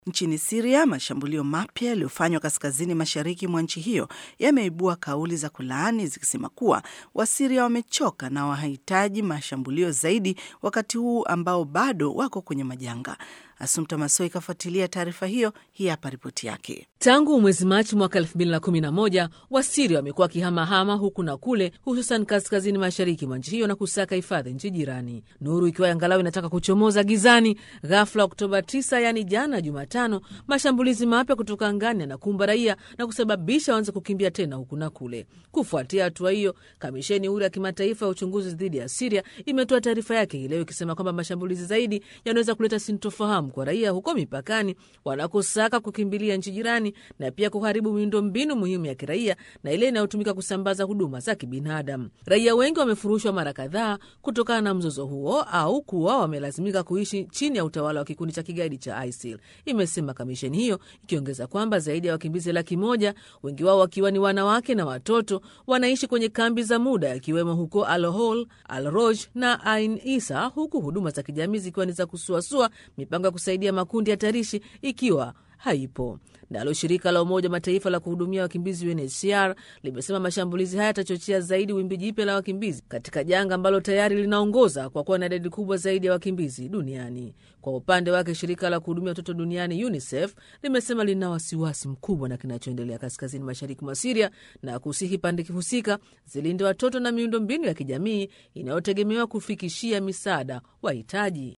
Nchini Siria, mashambulio mapya yaliyofanywa kaskazini mashariki mwa nchi hiyo yameibua kauli za kulaani zikisema kuwa Wasiria wamechoka na wahitaji mashambulio zaidi, wakati huu ambao bado wako kwenye majanga. Asumta Masoi ikafuatilia taarifa hiyo. Hii hapa ripoti yake. Tangu mwezi Machi mwaka 2011 Wasiria wamekuwa wakihamahama huku na kule, hususan kaskazini mashariki mwa nchi hiyo na kusaka hifadhi nchi jirani, nuru ikiwa angalau inataka kuchomoza gizani. Ghafla Oktoba 9, yaani jana Jumatano, mashambulizi mapya kutoka angani yanakumba raia na kusababisha waanze kukimbia tena huku na kule. Kufuatia hatua hiyo, kamisheni huru ya kimataifa ya uchunguzi dhidi ya Siria imetoa taarifa yake hii leo ikisema kwamba mashambulizi zaidi yanaweza kuleta sintofahamu kwa raia huko mipakani wanakosaka kukimbilia nchi jirani na pia kuharibu miundo mbinu muhimu ya kiraia na ile inayotumika kusambaza huduma za kibinadamu. Raia wengi wamefurushwa mara kadhaa kutokana na mzozo huo au kuwa wamelazimika kuishi chini ya utawala wa kikundi cha kigaidi cha ISIL, imesema kamisheni hiyo, ikiongeza kwamba zaidi ya wakimbizi laki moja, wengi wao wakiwa ni wanawake na watoto, wanaishi kwenye kambi za muda yakiwemo huko Al Hol, Al Roj na Ain Isa, huku huduma za kijamii zikiwa ni za kusuasua, mipango ya kusaidia makundi hatarishi ikiwa haipo. Nalo shirika la Umoja wa Mataifa la kuhudumia wakimbizi UNHCR limesema mashambulizi haya yatachochea zaidi wimbi jipya la wakimbizi katika janga ambalo tayari linaongoza kwa kuwa na idadi kubwa zaidi ya wakimbizi duniani. Kwa upande wake, shirika la kuhudumia watoto duniani UNICEF limesema lina wasiwasi mkubwa na kinachoendelea kaskazini mashariki mwa Siria na kusihi pande husika zilinde watoto na miundo mbinu ya kijamii inayotegemewa kufikishia misaada wahitaji.